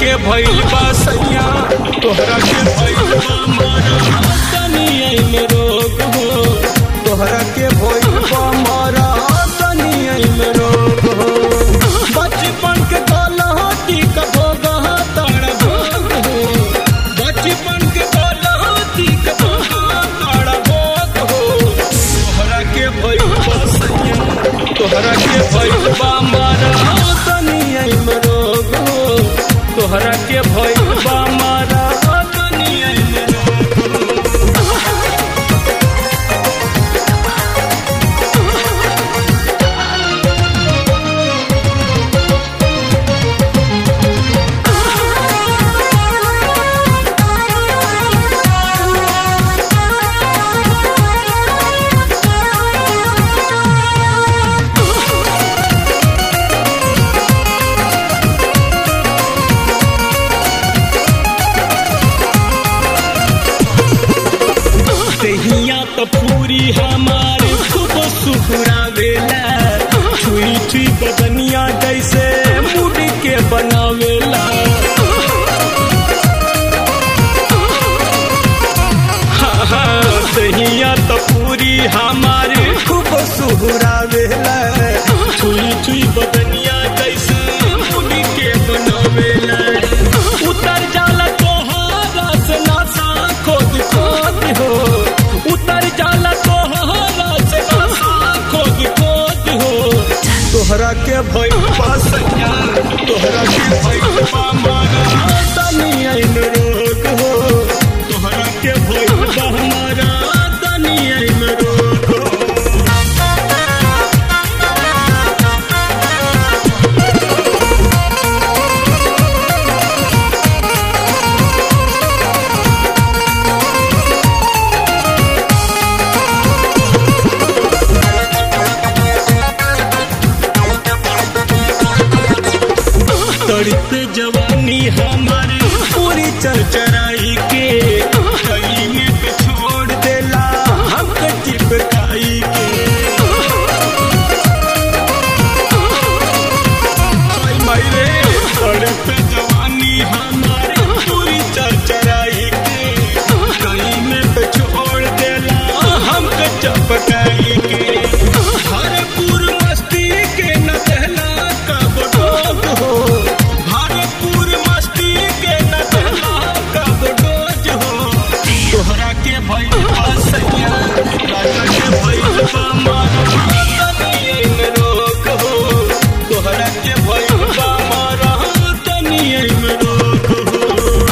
के भइल बा सैया तोहरा के भइल बा मारा तनिए में रोग हो तोहरा के भइल बा मारा तनिए में रोग हो बचपन के गलती का भोग तारा भोग हो बचपन के गलती का भोग तारा भोग हो तोहरा के भइल बा सैया तोहरा के भइल बा मारा तनिए में रोग हो तोहरा के भइल बा मारा तनिए में रोग हो दहिया तो पूरी हमारे खूब सुहरावेला छुई छुई बदनिया जैसे मुड़ के बनावेला हाँ, हाँ, दहिया तो पूरी हमारे खूब सुहरावेला छुई छुई बदनिया जैसे मुड़ के बनावेला उतर जाला तोहारा से नासा खोद खोद हो उतर जाला तोहारा से नासा खोद खोद हो तोहरा के भइल बा सैया तोहरा के भइल बा मारा तनिया में रोग हो तोहरा के भइल बा हमारा तनिया में रोग हो तड़ते जवानी हमारे पूरी चरचराई के कई में पे छोड़ देला हमके चिपकाई के हाय माई रे तड़ते जवानी हमारे पूरी चरचराई के कई में पे छोड़ देला हमके चिपकाई के हरपुर मस्ती के न देला कब डोज हो भारतपुर मस्ती के न देला कब डोज हो तोहरा के भइल बा सैया राजा के भइल बा मारा तनिए में रोक हो तोहरा के भइल बा मारा तनिए में रोक हो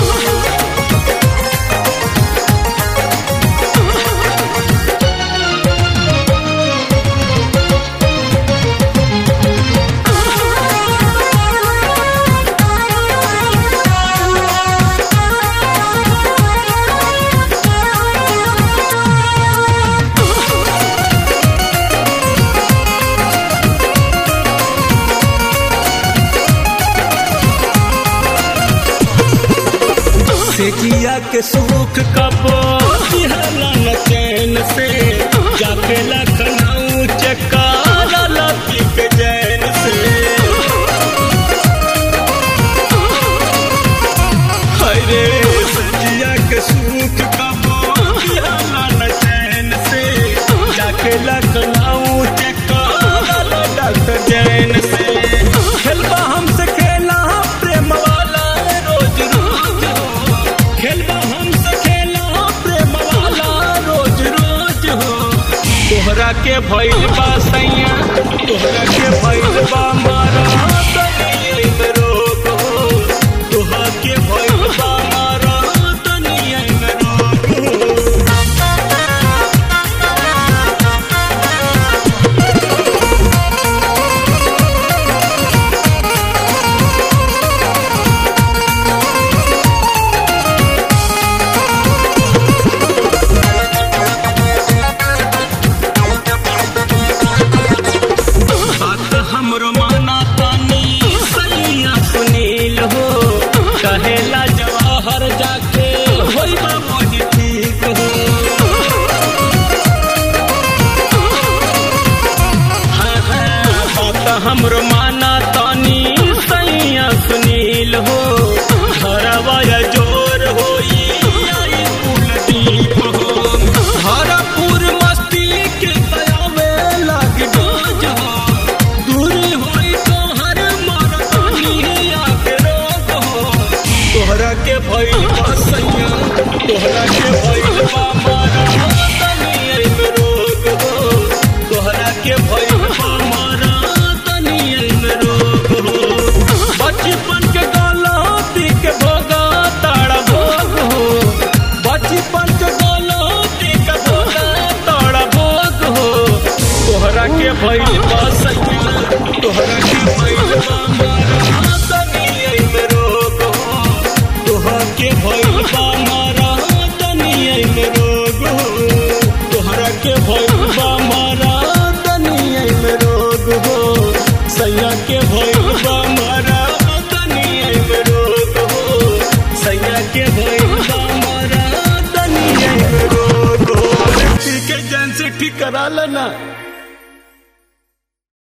सेकिया के सुख कबो दिहला न चैन से जाके लखनऊ चकारा लती के जैन से हरे सजिया के सुख कबो दिहला न चैन से जाके लखनऊ चकारा लती जैन से खेलबा हमसे खेला प्रेम वाला रोज रोज हो खेलबा हमसे खेला प्रेम वाला रोज रोज हो तोहरा के भइल बा सैया तोहरा के भइल बा मारा तनिए में रोग हो तोहरा के भइल बा मारा तनिए में रोग हो बात हमरो माना तानी सैया सुनील हो कहेला जवाहर जाके होई बा वही ठीक हो हाँ, हाँ, बात हमरो माना तानी सैया सुनील हो तोहरा के भइल बा मारा तनिए में रोग हो तोहरा के भइल बा मारा तनिए में रोग हो बचपन के गलती के भोगा ताड़ा भोग हो बचपन के गलती के भोगा ताड़ा भोग हो तोहरा के भइल बा सैया तोहरा के भइल बा मारा तनिए में रोग हो तोहरा के भइल बा मारा तनिए में रोग हो तोहरा के भइल बा मारा तनिए में रोग हो सैया के भइल बा मारा तनिए में रोग हो सैया के भइल बा मारा तनिए में रोग हो ठीक है जान से ठीक करा लेना